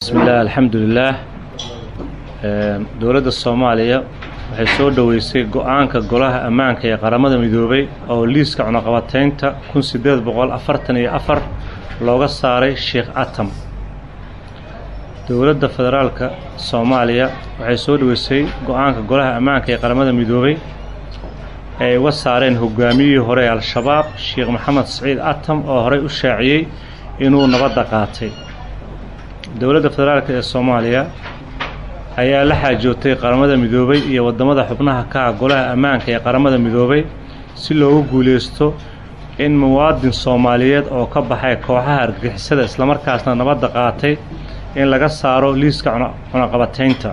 bismi illah alxamdulilaah dowladda soomaaliya waxay soo dhoweysay go-aanka golaha ammaanka ee qaramada midoobay oo liiska cunaqabataynta kun sideed boqol afartan iyo afar looga saaray sheekh atam dowladda federaalka soomaaliya waxay soo dhoweysay go-aanka golaha ammaanka ee qaramada midoobay ee ay uga saareen hogaamiyihii hore ee al-shabaab sheekh maxamed saciid atam oo horey u shaaciyey inuu nabadda qaatay dowladda federaalk ee soomaaliya ayaa la xaajootay qaramada midoobay iyo waddamada xubnaha ka ah golaha ammaanka ee qaramada midoobay si loogu guulaysto in muwaadin soomaaliyeed oo ka baxay kooxaha argagixisada islamarkaasna nabadda qaatay in laga saaro liiska cunaqabataynta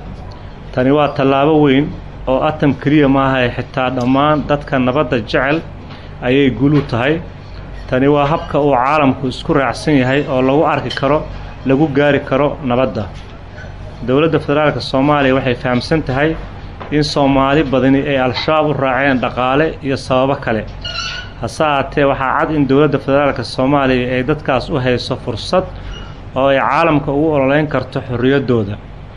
tani waa tallaabo weyn oo atam keliya maahae xitaa dhammaan dadka nabadda jecel ayay guul u tahay tani waa habka uu caalamku isku raacsan yahay oo lagu arki karo lagu gaari karo nabadda dowladda federaalka soomaaliya waxay fahamsan tahay in soomaali badani ay al-shabaab u raaceen dhaqaale iyo sababo kale hase ahaatee waxaa cad in dowladda federaalka soomaaliya ay dadkaas u hayso fursad oo ay caalamka ugu ololeyn karto xorriyaddooda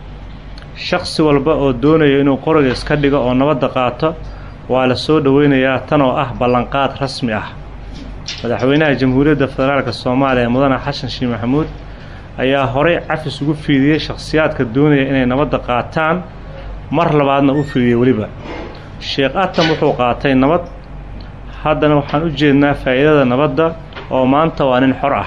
shakhsi walba oo doonaya inuu qoriga iska dhigo oo nabadda qaato waa la soo dhoweynayaa tan oo ah ballanqaad rasmi ah madaxweynaha jamhuuriyadda federaalka soomaaliya mudane xasan sheekh maxamuud ayaa horey cafis ugu fiidiyey shakhsiyaadka doonaya inay nabadda qaataan mar labaadna u fiidiyey weliba sheekh atam wuxuu qaatay nabad haddana waxaan u jeednaa faa'iidada nabadda oo maanta waa nin xor ah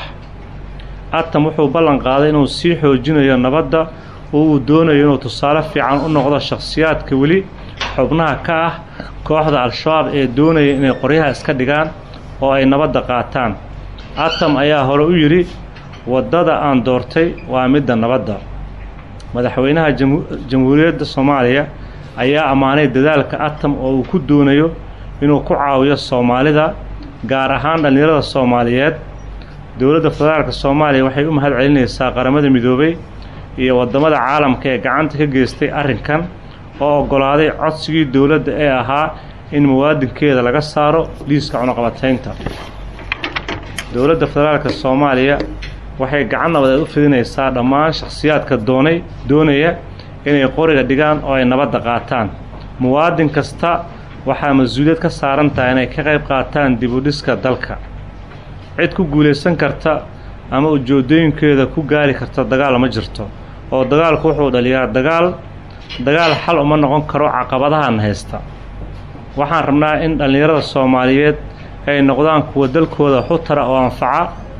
atam wuxuu ballan qaaday inuu sii xoojinayo nabadda oo uu doonayo inuu tusaale fiican u noqdo shakhsiyaadka weli xubnaha ka ah kooxda al-shabaab ee doonaya inay qoryaha iska dhigaan oo ay nabadda qaataan atam ayaa hore u yidhi waddada aan doortay waa midda nabadda madaxweynaha jamhuuriyadda soomaaliya ayaa ammaanay dadaalka atam oo uu ku doonayo inuu ku caawiyo soomaalida gaar ahaan dhallinyarada soomaaliyeed dowladda federaalka soomaaliya waxay u mahad celinaysaa qaramada midoobay iyo waddamada caalamka ee gacanta ka geystay arrinkan oo oggolaaday codsigii dowladda ee ahaa in muwaadinkeeda laga saaro liiska cunaqabataynta dowladda federaalka soomaaliya waxay gacan nabadeed u fidinaysaa dhammaan shakhsiyaadka doonay doonaya inay qoriga dhigaan oo ay nabadda qaataan muwaadin kasta waxaa mas-uuliyad ka saaran tahay inay ka qayb qaataan dib u dhiska dalka cid ku guulaysan karta ama ujoodooyinkeeda ku gaari karta dagaal ma jirto oo dagaalku wuxuu dhaliyaa dagaal dagaal xal uma noqon karo caqabadahan haysta waxaan rabnaa in dhallinyarada soomaaliyeed ay noqdaan kuwa dalkooda xutara oo anfaca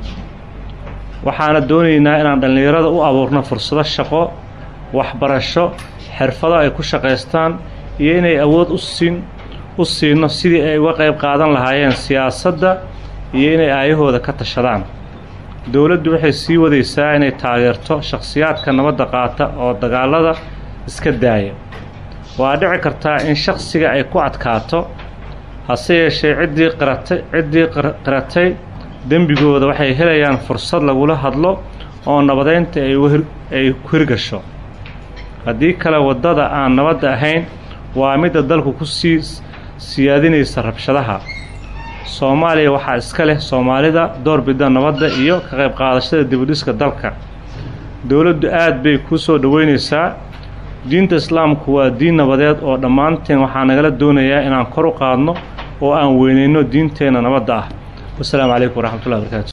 waxaana doonaynaa inaan dhallinyarada u abuurno fursado shaqo waxbarasho xirfado ay ku shaqaystaan iyo inay awood u siin u siino sidii ay uga qayb qaadan lahaayeen siyaasadda iyo inay aayahooda ka tashadaan dowladdu waxay sii wadaysaa inay taageerto shakhsiyaadka nabadda qaata oo dagaalada iska daaya waa dhici kartaa in shakhsiga ay ku adkaato hase yeeshee ciddii qiratay ciddii qiratay dembigooda waxay helayaan fursad lagula hadlo oo nabadeynta ay ku hirgasho haddii kale waddada aan nabadda ahayn waa midda dalku ku sii siyaadinaysa rabshadaha soomaaliya waxaa iska leh soomaalida doorbidda nabadda iyo ka qayb qaadashada dibudhiska dalka dowladdu aad bay kuu soo dhoweynaysaa diinta islaamku waa diin nabadeed oo dhammaanteen waxaa nagala doonayaa inaan kor u qaadno oo aan weynayno diinteenna nabadda ah wasalaamu calaykum waraxmatullahi barakaatu